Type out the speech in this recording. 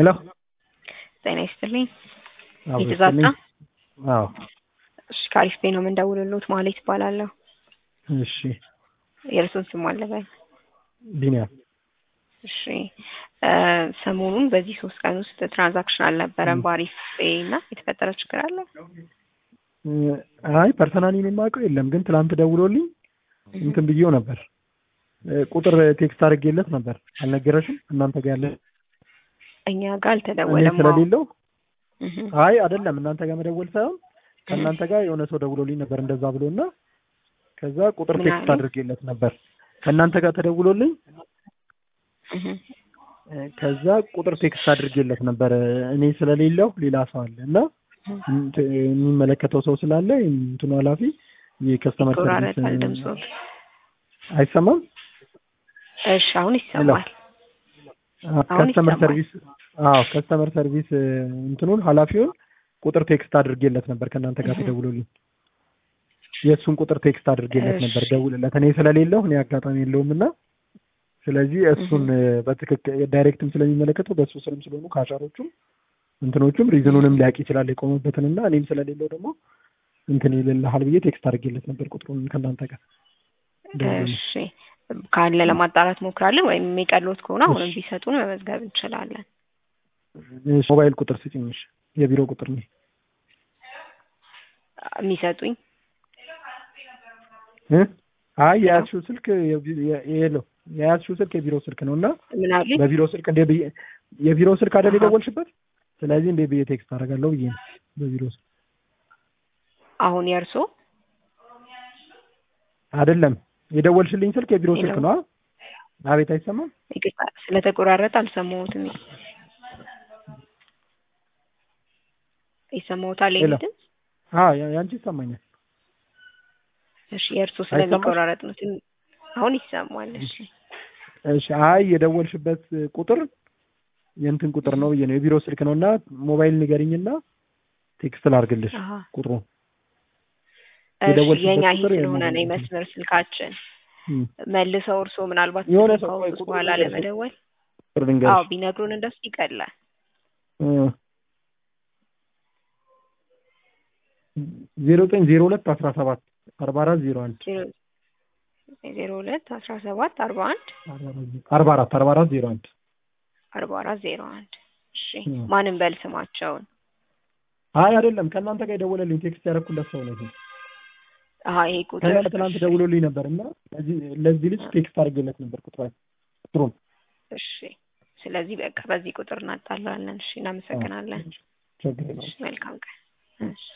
ሄሎ ጤና ይስጥልኝ። አዎ የተዛዛ ይስጥልኝ። አዎ እሺ፣ ከአሪፍ ቤት ነው የምንደውልልዎት። ማለት ይባላለሁ። እሺ የእርሶን ስም አለበል? ቢኒያም እሺ እ ሰሞኑን በዚህ ሶስት ቀን ውስጥ ትራንዛክሽን አልነበረም በአሪፍ ቤ እና የተፈጠረ ችግር አለ? እ አይ ፐርሰናሊ እኔ የማውቀው የለም፣ ግን ትላንት ደውሎልኝ እንትን ብዬው ነበር እ ቁጥር ቴክስት አድርጌለት ነበር። አልነገረሽም? እናንተ ጋር ያለ እኛ ጋር እኔ አልተደወለም። ስለሌለው እህ አይ አይደለም እናንተ ጋር መደወል ሳይሆን ከእናንተ ጋር የሆነ ሰው ደውሎልኝ ነበር እንደዛ ብሎና ከዛ ቁጥር ምን ቴክስት አለኝ? አድርጌለት ነበር። ከእናንተ ጋር ተደውሎልኝ እህ እ ከዛ ቁጥር ቴክስት አድርጌለት ነበር እኔ ስለሌለው ሌላ ሰው አለ እና እንት- የሚመለከተው ሰው ስላለ እንትኑ ኃላፊ የከስተመር ሰርቪስ ይቆራረጣል ድምጾት። አይሰማም። እሺ አሁን ይሰማል። አሁን ከስተመር ይሰማል። ሰርቪስ አዎ ከስተመር ሰርቪስ እ እንትኑን ኃላፊውን ቁጥር ቴክስት አድርጌለት ነበር ከእናንተ ጋር እህ ተደውሎልኝ የእሱን ቁጥር ቴክስት አድርጌለት ነበር እሺ ደውልለት እኔ ስለሌለው እኔ አጋጣሚ የለውም እና ስለዚህ እሱን እህ እ በትክክል ዳይሬክትም ስለሚመለከተው በእሱ ስርም ስለሆኑ ካሻሮቹም እንትኖቹም ሪዝኑንም ሊያውቅ ይችላል የቆመበትን እና እኔም ስለሌለው ደግሞ እንትን ይልልሃል ብዬ ቴክስት አድርጌለት ነበር ቁጥሩን ከእናንተ ጋር ደውሎልኝ እሺ ካለ ለማጣራት ሞክራለን፣ ወይም የሚቀሎት ከሆነ አሁንም እሺ ቢሰጡን መመዝገብ እንችላለን። እሺ ሞባይል ቁጥር ስጭኝ እሺ የቢሮ ቁጥር ነው የሚሰጡኝ እ አይ ሄሎ የያዝሽው ስልክ የቢ- የ- የለው የያዝሽው ስልክ የቢሮ ስልክ ነው እና ምን አሉኝ? በቢሮ ስልክ እንደ ብዬ የቢሮ ስልክ አይደል አሀ የደወልሽበት ስለዚህ እንደ ብዬ ቴክስት አደርጋለሁ ብዬ ነው በቢሮ ስልክ አሁን የእርሶ አይደለም የደወልሽልኝ ስልክ የቢሮ ስልክ ሄሎ ነው አ- አቤት አይሰማም ይቅርታ ስለተቆራረጠ አልሰማሁትም። ይሰማዎታል የኔ ሄሎ ድምፅ? አ ያ- ያንቺ ይሰማኛል እሺ የእርሶ አይሰማሽ ስለሚቆራረጥ ነው። ትን- አሁን ይሰማል። እሺ እሺ አይ የደወልሽበት ቁጥር የእንትን ቁጥር ነው ብዬ ነው የቢሮ ስልክ ነው እና ሞባይል ንገሪኝና ቴክስት ላድርግልሽ አሀ ቁጥሩ እሺ የደወልሽበት የኛ ይሄ ቁጥር ስለሆነ ነው የሞባይል እንትን የመስመር ስልካችን። እም። መልሰው እርሶ ምናልባት የሆነ ስልኩን ሰው ቆይ ካወጡት ቁጥሩ በኋላ ልንገርሽ ለመደወል ቁጥር አዎ ልንገርሽ ቢነግሩን እንደሱ ይቀላል። ዜሮ ዘጠኝ ዜሮ ሁለት አስራ ሰባት አርባ አራት ዜሮ አንድ ዜሮ ዜሮ ሁለት አስራ ሰባት አርባ አንድ አርባ አራት አርባ አራት ዜሮ አንድ አርባ አራት ዜሮ አንድ እሺ እም። ማንም በል ስማቸውን አይ አይደለም ከእናንተ ጋር የደወለልኝ ቴክስት ያደረኩለት ሰው ነው ይሄ አሀ ይሄ ቁጥር ከእናንተ ትናንት እሺ ደውሎልኝ ነበር እና ለዚህ ለዚህ ልጅ ቴክስት አድርጌለት ነበር ቁጥር ቁጥሩን እሺ ስለዚህ በቃ በዚህ ቁጥር እናጣላለን። እሺ አዎ እናመሰግናለን። ችግር የለውም እሺ መልካም ቀን። እሺ